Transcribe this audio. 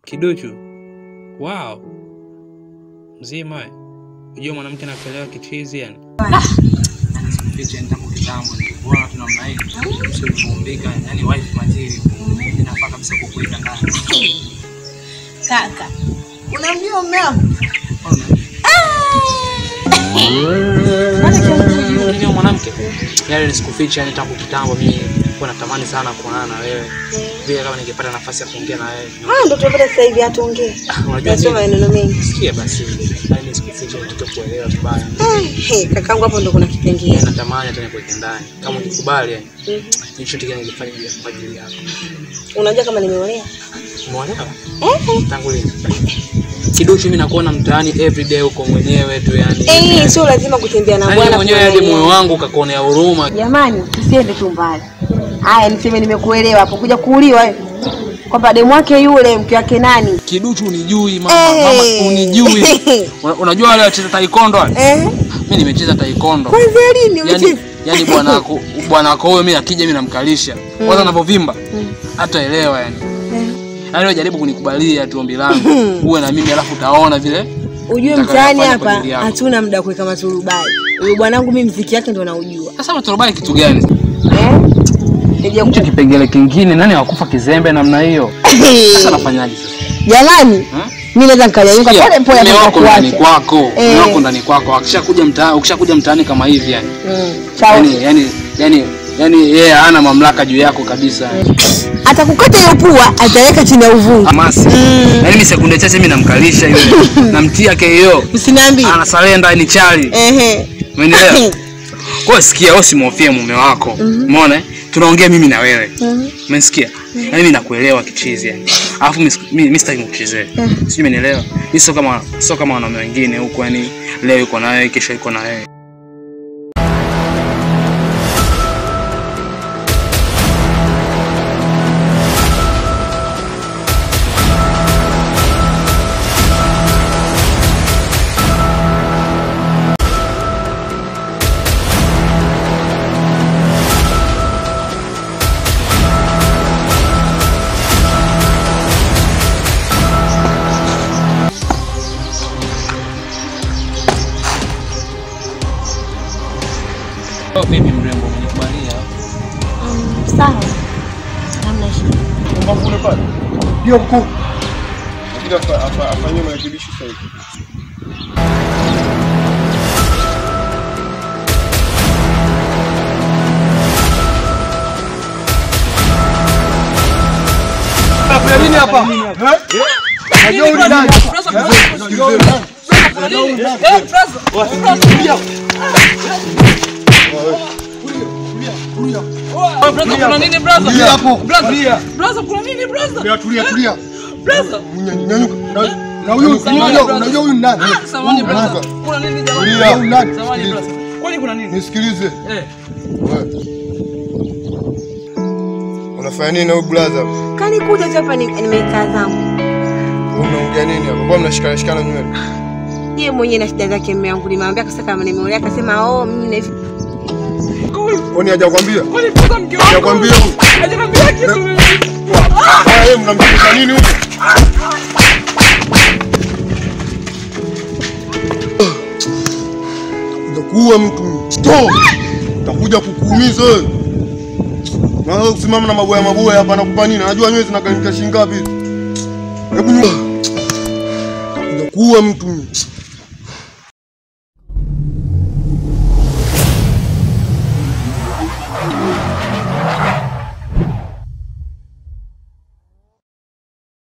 Kiduchu. Wow. Mzima. we. Unajua mwanamke anapelewa kichizi yani. Picha ni tangu kitambo nilikuona tuna namna hii. Sio kuumbika, yani wife material. Inafaa kabisa kukuweka ndani. Kaka, unamjua mume wangu? Ndio mwanamke. Yale nisikuficha yani tangu kitambo mimi nilikuwa natamani sana kuonana na wewe. Vile kama ningepata nafasi ya kuongea na wewe. Ah, ndo tupata sasa hivi atuongee. Unajua Nasema nini? maneno mengi. Sikia basi. Yani nisikuficha mtoto kuelewa vibaya. Hey, kakangu hapo ndo kuna kipengele. Yeye natamani hata nikuweke ndani. Kama ukikubali yani. Hicho ndicho ningefanya kwa ajili yako. Unajua kama nimeolewa? Umeolewa? Tangu lini? Kiduchu mimi nakuona mtaani every day uko mwenyewe tu yani. Eh, sio lazima kutembea na Yaani bwana. mwenyewe hadi kuangalia. moyo wangu ukakuonea huruma. Jamani, tusiende tu mbali. Haya, niseme nimekuelewa hapo kuja kuuliwa wewe. Kwamba demu wake yule mke wake nani? Kiduchu unijui mama, Eh. mama unijui. Una- Unajua wale wacheza taekwondo wale? Eh? Mimi nimecheza taekwondo. Kwanza lini Yaani umecheza? yaani bwana wako bwana wako wewe mimi akija mimi namkalisha. Kwanza anapovimba hata elewa yani. Yaani wewe jaribu kunikubalia tu ombi langu. Uwe na mimi alafu utaona vile. Ujue Nataka mtaani nifanye hapa kwa ajili yako. hatuna muda wa kuweka maturubai. Huyu bwanangu mimi mziki yake ndo naujua. Sasa maturubai kitu gani? Eh? Nije Hicho kipengele kingine nani wakufa kizembe namna hiyo? Sasa nafanyaje sasa? Jamani, Hmm? mimi naweza nikanyanyuka Sikia, pole pole mume hata wako ndani kuacha. kwako, mume Eh. wako ndani kwako. Akishakuja mtaani, ukishakuja mtaani kama hivi yani. Mm. Chao. Yani yani yani yani yeye hana mamlaka juu yako kabisa. Atakukata hiyo pua, ataweka chini ya uvungu. Amasi. Yaani mimi sekunde chache mimi namkalisha yule. Namtia KO. Usiniambie. Ana surrender ni chali. Ehe. Umeelewa? Kwa hiyo sikia, wewe usimhofie mume wako. Umeona? eh? Tunaongea mimi na wewe. Mhm. Umesikia? Yaani mimi nakuelewa kichizi yani. Alafu mimi siku- mimi mimi sitaki nikuchezee. Sijui umenielewa? Mimi sio kama sio kama wanaume wengine huko yani leo yuko na wewe, kesho yuko na wewe. Oh, baby mrembo, umenikubalia. Sawa. Hamna shida. Mbona pale? Ndio mkuu. Lakini afa- afa- afanyie marekebisho sasa hivi. Kuna nini hapa? Eh? Unajua huyu ni nani? Unajua huyu ni nani? Kuna nini Tulia hapo. Tulia. Brother, kuna nini brother? Tulia, tulia, tulia. Brother. Unya- nyanyuka. Na- Na huyu unajua unajua huyu ni nani? Samahani Huyu brother. brother. Kuna nini Tulia, jamani? huyu nani? Samahani Sikiliza. brother. Kwani kuna nini? Nisikilize. Eh. Wewe. Unafanya nini na huyu brother? Kani kuja tu hapa ni- nimekaa zangu. Unaongea nini hapa? Mbona mnashikana shikana nywele? Yeye mwenyewe na shida zake mume wangu. Nimemwambia kasa kama nimeolewa akasema oh mimi na hivi. Kwani hajakwambia? Kwani brother mke wangu? Hajakwambia huyu? Hajaniambia kitu mimi. Haya, yeye mnamjulisha nini huyu? Utakuja kuua mtu. Stop. Utakuja kukuumiza wewe. Na wewe kusimama na maboya maboya hapa nakupa nini? Najua nywele zinakalika shilingi ngapi? Hebu nyuma. Utakuja kuua mtu.